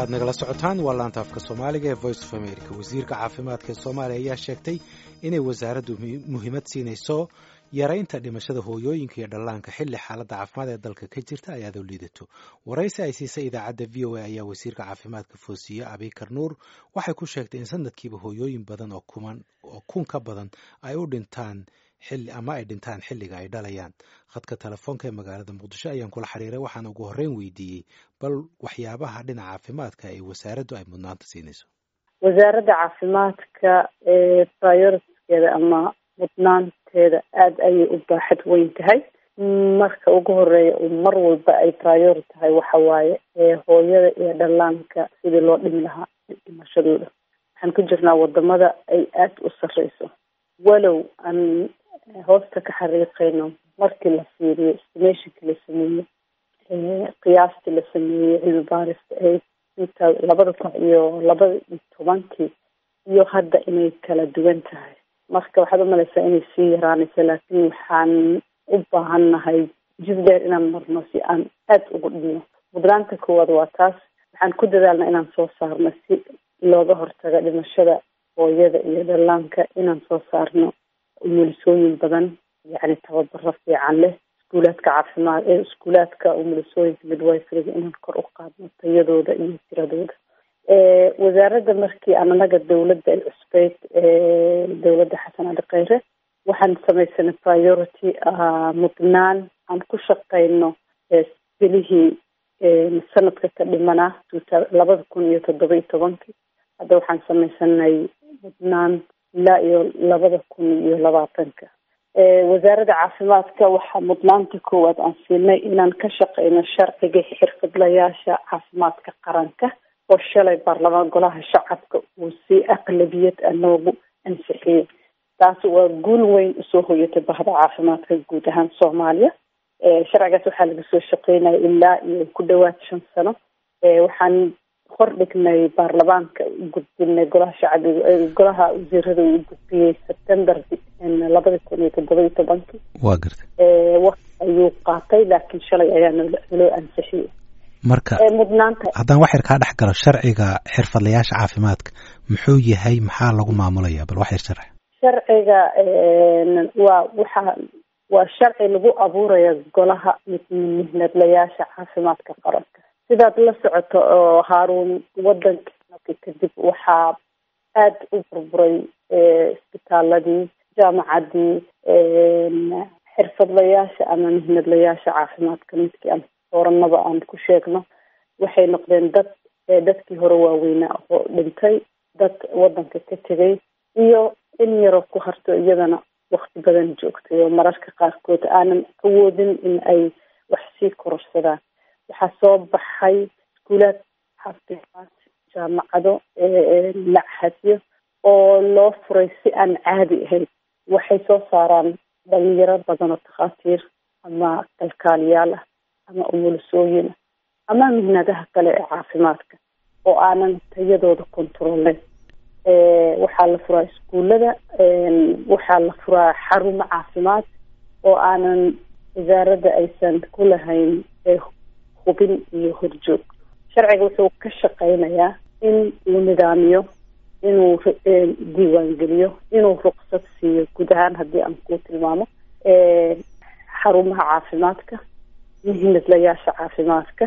halkaaad nagala socotaan waa laanta afka soomaaliga ee voice of america wasiirka caafimaadka ee soomaaliya ayaa sheegtay inay wasaaraddu muhiimad siinayso yaraynta dhimashada hooyooyinka iyo dhallaanka xilli xaaladda caafimaad ee dalka ka jirta ay aad u liidato waraysi ay siisay idaacadda v o a ayaa wasiirka caafimaadka foosiye abikar nuur waxay ku sheegtay in sanadkiiba hooyooyin badan oo kuman oo kun ka badan ay u dhintaan xilli ama ay dhintaan xilliga ay dhalayaan khadka telefoonka ee magaalada muqdisho ayaan kula xiriiray waxaan ugu horreyn weydiiyey bal waxyaabaha dhinaca caafimaadka ee wasaaraddu ay mudnaanta siinayso wasaaradda caafimaadka ee prioritiskeeda ama mudnaanteeda aada ayay u baaxad weyn tahay marka ugu horeeya mar walba ay priori tahay waxa waaye hooyada iyo dhallaanka sidii loo dhimi lahaa dhimashadooda waxaan ku jirnaa wadamada ay aada u sarreyso walow aan hoosta ka xariiqeyno markii la fiiriyo estimationkii la sameeyey qiyaastii la sameeyey cilmi baarista ee inta labada kun iyo labada iyo tobankii iyo hadda inay kala duwan tahay marka waxaad umalaysaa inay sii yaraanayso laakiin waxaan u baahannahay jid dheer inaan marno si aan aada ugu dhino mudnaanta koowaad waa taas waxaan ku dadaalna inaan soo saarno si looga hortago dhimashada hooyada iyo dhallaanka inaan soo saarno umulisooyin badan yacni tababaro fiican leh iskuulaadka caafimaad ee iskuulaadka umulisooyinka midwiferyga inaan kor u qaadno tayadooda iyo tiradooda wasaaradda markii aan anaga dawladda ay cusbeyd dawladda xasan ali kheyre waxaan samaysanay priority mudnaan aan ku shaqeyno bilihii sanadka ka dhimana labada kun iyo toddoba iyo tobankii hadda waxaan samaysanay mudnaan ilaa iyo labada kun iyo labaatanka wasaaradda caafimaadka waxaa mudnaanta koowaad aan siinay inaan ka shaqeyno sharciga xirfadlayaasha caafimaadka qaranka oo shalay baarlamaan golaha shacabka uu si aqlabiyad a noogu ansixiyey taasi waa guul weyn usoo hoyatay bahda caafimaadka guud ahaan soomaaliya sharcigaas waxaa laga soo shaqeynaya ilaa iyo ku dhawaad shan sano waxaan hordhignay baarlamaanka u gudbinay golaha shacbiga golaha wasiirada uu gudbiyey september labada kun iyo toddoba iyo tobankii waa gartay waqti ayuu qaatay laakiin shalay ayaa nloo ansixiyey marka mudnaanta haddaan wax yar kaa dhex galo sharciga xirfadlayaasha caafimaadka muxuu yahay maxaa lagu maamulaya bal wax yar sharci sharciga waa waxa waa sharci lagu abuuraya golaha mihnadlayaasha caafimaadka qaranka sidaad la socoto oo haaruun wadanka kadib waxaa aada u burburay isbitaaladii jaamacadii xirfadlayaasha ama mihnadlayaasha caafimaadka midkii aan sooranaba aan ku sheegno waxay noqdeen dad dadkii hore waaweynaa oo dhintay dad wadanka ka tegay iyo in yaroo ku harto iyadana wakti badan joogtay oo mararka qaarkood aanan awoodin in ay wax sii kororsadaan waxaa soo baxay iskuulaad caafimaad jaamacado lachadyo oo loo furay si aan caadi ahayn waxay soo saaraan dhalinyaro badan oo takhaatiir ama kalkaaliyaal ah ama umulisooyin ah ama mihnadaha kale ee caafimaadka oo aanan tayadooda controllen waxaa la furaa iskuullada waxaa la furaa xarumo caafimaad oo aanan wasaaradda aysan ku lahayn hubin iyo horjoog sharciga wuxuu ka shaqeynayaa in uu nidaamiyo inuu diiwaangeliyo inuu ruqsad siiyo guud ahaan haddii aan ku tilmaamo xarumaha caafimaadka mihnadlayaasha caafimaadka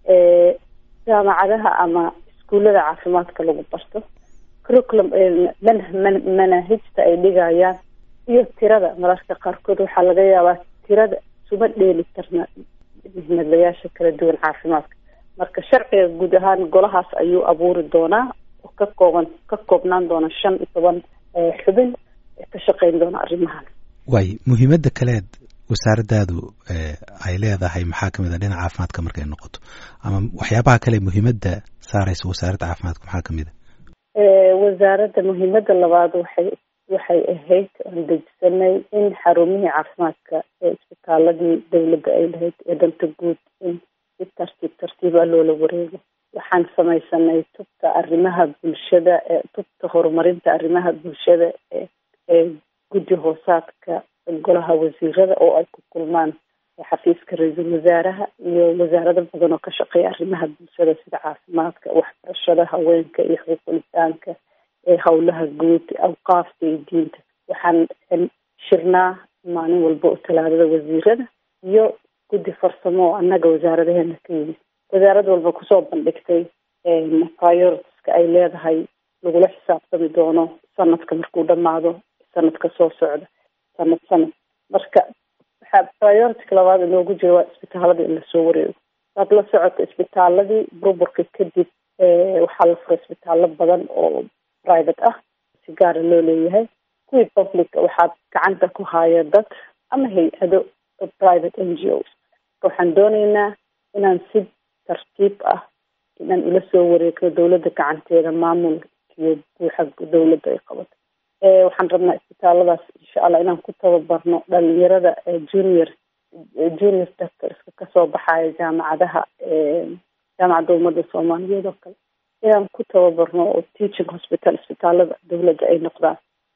jaamacadaha ama iskuullada caafimaadka lagu barto curriculum manaahijta ay dhigayaan iyo tirada mararka qaarkood waxaa laga yaabaa tirada suma dheeli karna mihnadlayaasha kala duwan caafimaadka marka sharciga guud ahaan golahaas ayuu abuuri doonaa oo ka kooban ka koobnaan doona shan iyo toban xubin ka shaqeyn doona arrimahan waay muhiimadda kaleed wasaaraddaadu ay leedahay maxaa kamid a dhinaca caafimaadka markay noqoto ama waxyaabaha kale muhiimadda saareysa wasaaradda caafimaadka maxaa kamid a wasaaradda muhiimadda labaad waxay waxay ahayd aan dejisanay in xarumihii caafimaadka ee isbitaaladii dawladda ay lahayd ee danta guud in si tartiib tartiiba loola wareego waxaan samaysanay tubta arrimaha bulshada ee tubta horumarinta arrimaha bulshada ee ee guddi hoosaadka golaha wasiirada oo ay ku kulmaan xafiiska ra-iisul wasaaraha iyo wasaarado badan oo ka shaqeeya arrimaha bulshada sida caafimaadka waxbarashada haweenka iyo xuquuqlisaanka howlaha guud awqaafta iyo diinta waxaan shirnaa maalin walba oo talaadada wasiirada iyo guddi farsamo oo annaga wasaaradaheena ka yimid wasaarad walba kusoo bandhigtay prioritiska ay leedahay lagula xisaabtami doono sanadka markuu dhamaado sanadka soo socda sanad sanad marka waxaa priority labaad inoogu jira waa isbitaalada in lasoo wareego waad la socota isbitaaladii burburka kadib waxaa la furay isbitaalo badan oo private ah si gaara loo leeyahay kuwii public waxaad gacanta ku haaya dad ama hay-ado private n g os waxaan dooneynaa inaan si tartiib ah inaan ula soo wareegno dawladda gacanteeda maamulkiyo buuxa dawladda ay qabato waxaan rabnaa isbitaaladaas insha allah inaan ku tababarno dhalinyarada junior junior doctorska kasoo baxaya jaamacadaha jaamacadda ummadda soomaaliyeed oo kale inaan ku tababarno oo teaching hospital isbitaalada dawladda ay noqdaan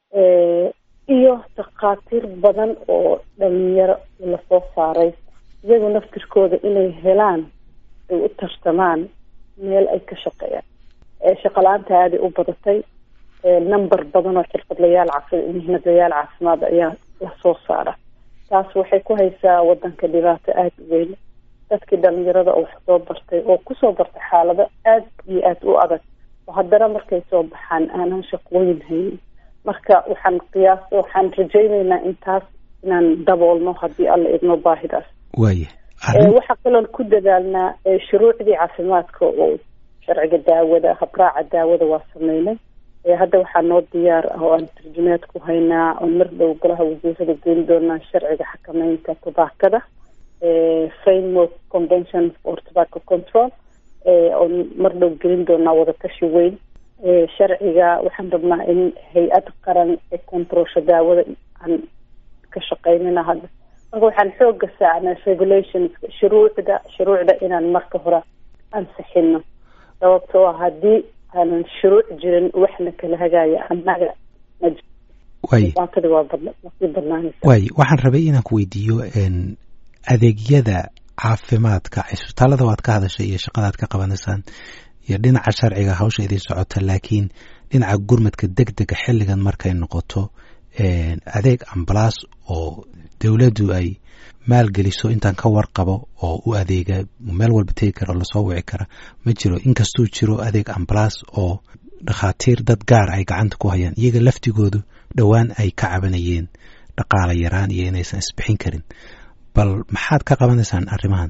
iyo takhaatiir badan oo dhalinyaro lasoo saaray iyagu naftirkooda inay helaan ay u tartamaan meel ay ka shaqeeyaan shaqala-aanta aaday u badatay number badan oo xirfadlayaal caafi mihnadlayaal caafimaad ayaa lasoo saara taas waxay ku haysaa wadanka dhibaato aada u weyn dadkii dhalinyarada oo wax soo bartay oo kusoo bartay xaalado aada iyo aada u adag oo haddana markay soo baxaan aanan shaqooyin haynin marka waxaan qiyaas waxaan rajayneynaa intaas inaan daboolno haddii alla idmo baahidaas waaya waxaa kaloon ku dadaalnaa shuruucdii caafimaadka oo sharciga daawada habraaca daawada waa sameynay hadda waxaa noo diyaar ah oo aan tarjumeed ku haynaa oon mar dhow golaha wasiirada geeli doonaa sharciga xakameynta tobaakada framework convention for tobacco control oon mar dhow gelin doonaa wadatashi weyn sharciga waxaan rabnaa in hay-ad qaran ee controlsha daawada aan ka shaqeynina hadda marka waxaan xooga saacnaa regulations shuruucda shuruucda inaan marka hore ansixino sababtoo ah haddii aanan shuruuc jirin waxna kala hagaaya annaga dhibaatadii waa sii badnaanaysa waay waxaan rabay inaan ku weydiiyo adeegyada caafimaadka cisbitaalada waad ka hadashay iyo shaqadaad ka qabanaysaan iyo dhinaca sharciga hawsha idin socota laakiin dhinaca gurmadka deg dega xilligan markay noqoto adeeg ambalaas oo dowladdu ay maalgeliso intaan ka warqabo oo u adeega meel walba tegi kara oo lasoo wici kara ma jiro inkastuu jiro adeeg ambalaas oo dhakhaatiir dad gaar ay gacanta ku hayaan iyaga laftigoodu dhowaan ay ka cabanayeen dhaqaala yaraan iyo inaysan isbixin karin bal maxaad ka qabanaysaan arrimahan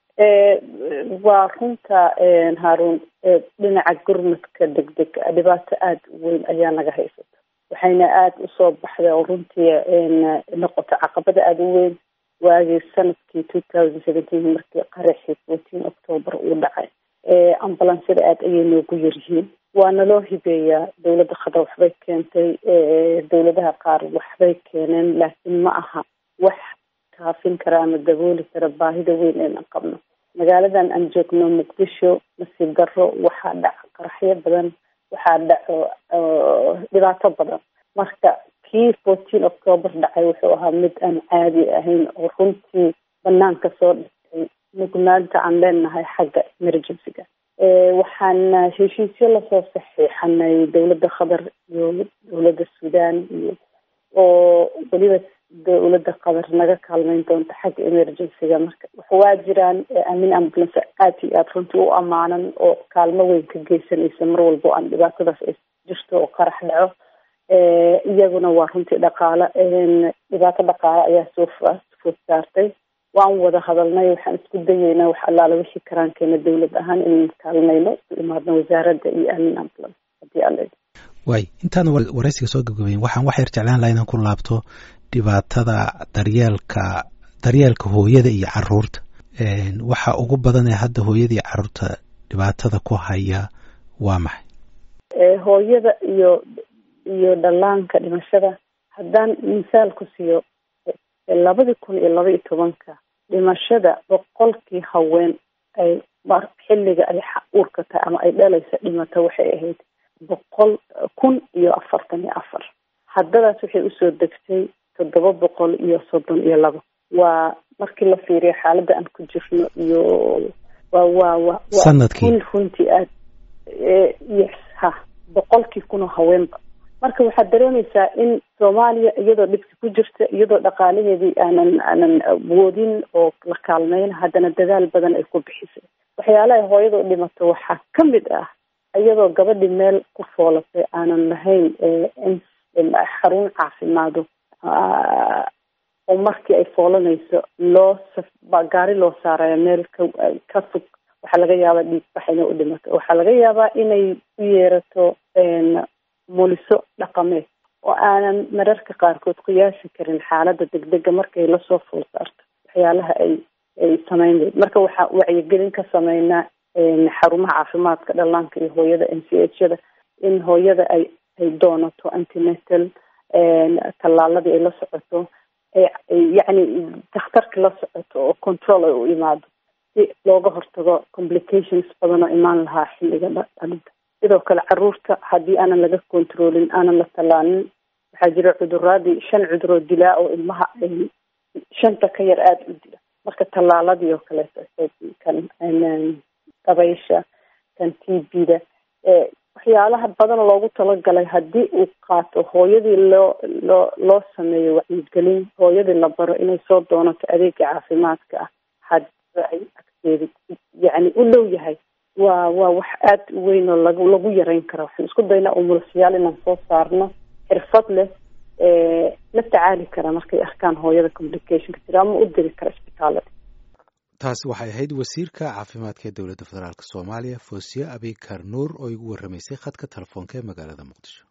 waa runta haaruun dhinaca gurmadka deg deg dhibaato aada u weyn ayaa naga haysata waxayna aada usoo baxday oo runtii noqota caqabada aada u weyn waagii sanadkii two thousand seventeen markii qaraxii fourteen october uu dhacay ambalansada aada ayay noogu yaryihiin waana loo hibeeyaa dowladda khadar waxbay keentay dowladaha qaar waxbay keeneen laakiin ma aha wax kaafin kara ama dabooli kara baahida weyn eena qabno magaaladan aan joogno muqdisho nasiib darro waxaa dhaca qaraxyo badan waxaa dhaco dhibaato badan marka kii fourteen october dhacay wuxuu ahaa mid aan caadi ahayn oo runtii banaanka soo dhigtay mugnaanta aan leenahay xagga emergencyga waxaan heshiisyo lasoo saxiixanay dowladda qatar iyo dowladda sudan iyo oo weliba dowladda qatar naga kaalmeyn doonta xagga emergencyga marka waa jiraan amin ambulance aad iyo aada runtii u ammaanan oo kaalmo weyn ka geysanaysa mar walba o aan dhibaatadaas ay jirto oo qarax dhaco iyaguna waa runtii dhaqaalo dhibaato dhaqaale ayaa soo food saartay waan wada hadalnay waxaan isku dayeynaa wax allaala wixii karaankeena dowlad ahaan inaan kaalmayno isu imaadno wasaaradda iyo amin ambulance haddii alle waay intaana waraysiga soo gabgabayn waxaan wax yar jeclaan laha inaan ku laabto dhibaatada daryeelka daryeelka hooyada iyo caruurta waxa ugu badan ee hadda hooyada iyo caruurta dhibaatada ku haya waa maxay hooyada iyo iyo dhallaanka dhimashada haddaan misaal ku siiyo labadii kun iyo laba iyo tobanka dhimashada boqolkii haween ay xilliga ay uurka tahay ama ay dhalaysa dhimata waxay ahayd boqol kun iyo afartan iyo afar haddadaas waxay usoo degtay toddoba boqol iyo soddon iyo laba waa markii la fiiriyo xaaladda aan ku jirno iyo waa waa wa sanadkii runtii aad yes ha boqolkii kunoo haweenba marka waxaad dareemaysaa in soomaaliya iyadoo dhibki ku jirta iyadoo dhaqaalaheedii aanan aanan awoodin oo la kaalmeyn haddana dadaal badan ay ku bixisay waxyaalaha hooyadoo dhimato waxaa ka mid ah iyadoo gabadhi meel ku foolatay aanan lahayn xarun caafimaado oo markii ay foolanayso loo gaari loo saarayo meel ka ka fog waxaa laga yaabaa dhiigbax inay u dhimato waxaa laga yaabaa inay u yeerato muliso dhaqameed oo aanan mararka qaarkood qiyaasi karin xaaladda degdega markay lasoo fool saarto waxyaalaha ay ay sameyn leyd marka waxaa wacyigelin ka sameynaa xarumaha caafimaadka dhallaanka iyo hooyada n c h yada in hooyada ay ay doonato antinetal tallaaladii ay la socoto yacni dakhtarki la socoto oo control ay u imaado si looga hortago complications badan oo imaan lahaa xilliga dhalinta sidoo kale caruurta haddii aanan laga controlin aanan la tallaalin waxaa jira cuduraadii shan cuduroo dilaa oo ilmaha shanta ka yar aada u dila marka tallaaladii oo kaleeto kan dabaysha kan t b da waxyaalaha badan loogu talagalay haddii uu qaato hooyadii loo loo loo sameeyo wacyigelin hooyadii la baro inay soo doonato adeega caafimaadka ah hadba ay agteeda yacni u dhow yahay waa waa wax aada u weyn oo lagu lagu yareyn kara waxaan isku daynaa umulasyaal inaan soo saarno xirfad leh la tacaali kara markay arkaan hooyada complicationka jira ama u diri kara isbitaalada taasi waxay ahayd wasiirka caafimaadka ee dowladda federaalk soomaaliya foosiye abikar nuur oo igu warramaysay khadka telefoonka ee magaalada muqdisho